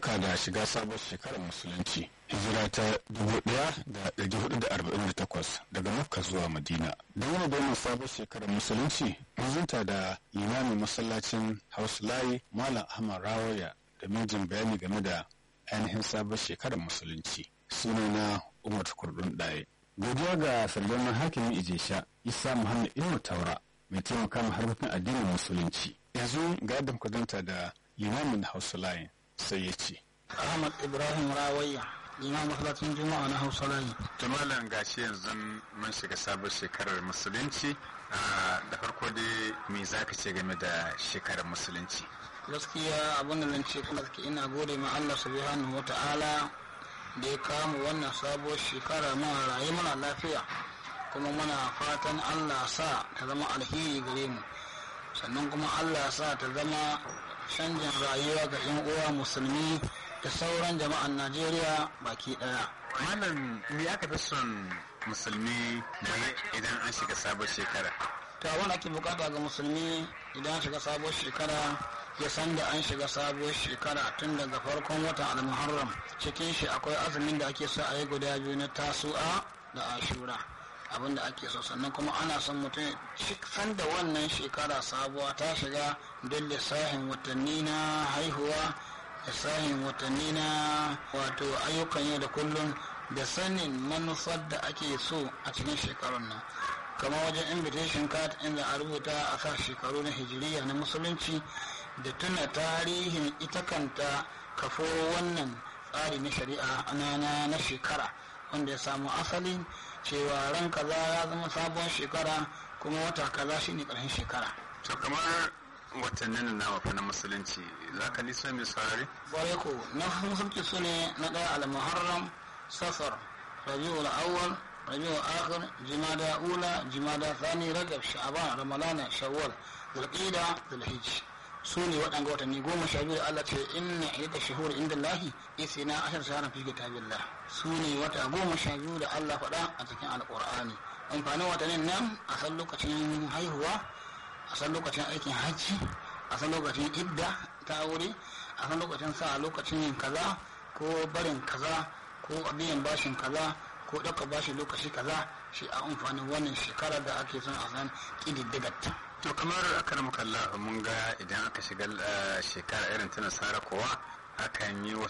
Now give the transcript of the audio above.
barka da shiga sabon shekarar musulunci hijira ta 1448 daga makka zuwa madina don wani domin sabon shekarar musulunci mazunta da limamin masallacin house layi malam ahmad rawaya da mijin bayani game da ainihin sabon shekarar musulunci sunana umar kurdun ɗaya godiya ga sarjaman hakimin ijesha isa muhammad ilmu taura mai taimaka ma harkokin addinin musulunci yanzu ga yadda kudanta da limamin hausa layin sai ya ce ahmad ibrahim rawayya limamin masallacin juma'a na hausa layi malam gashi yanzu mun shiga sabon shekarar musulunci da farko dai me za ka ce game da shekarar musulunci gaskiya abin da nan ce kuma ina gode ma allah subhanahu wa ta'ala da ya kama wannan sabuwar shekara muna rayu muna lafiya kuma muna fatan allah sa ta zama alheri gare mu sannan kuma allah sa ta zama canjin rayuwa ga 'yan uwa musulmi da sauran jama'an najeriya baki daya malam me aka fi son musulmi da idan an shiga sabon shekara ta wani ake bukata ga musulmi idan shiga sabuwar shekara ya san da an shiga sabuwar shekara tun daga farkon watan almuharram cikin shi akwai azumin da ake so a yi guda biyu na tasu'a da ashura abin da ake so sannan kuma ana son mutum san da wannan shekara sabuwa ta shiga don lissafin watanni na haihuwa lissafin watanni na wato ayyukan yau da kullum da sanin manufar da ake so a cikin shekarun nan kamar wajen invitation card inda a rubuta a sa shekaru na hijiriya na musulunci da tuna tarihin ita kanta kafo wannan tsari na shari'a na na shekara wanda ya samu asali cewa ran kaza ya zama sabon shekara kuma wata kaza shine karshen shekara to kamar watannin na wafa na musulunci za ka nisa mai saurari? kwarai ko na musulunci su ne na ɗaya al-muharram safar rabiul awwal rabiul akhir jimada ula jimada thani rajab sha'ban ramadana shawwal zulqa'da zulhijj su ne waɗanda watanni goma sha biyu Allah ce inna ida shuhur inda lahi isina ashar shaharar fi kitabillah su ne wata goma sha biyu da Allah faɗa a cikin alƙur'ani amfanin watannin nan a san lokacin haihuwa a san lokacin aikin hajji a san lokacin idda ta aure a san lokacin sa lokacin yin kaza ko barin kaza ko biyan bashin kaza ko ɗauka bashi lokaci kaza shi a amfanin wannan shekarar da ake son a san ƙididdigarta. to kamar aka muka mun ga idan aka shiga shekara irin ta nasara kowa akan yi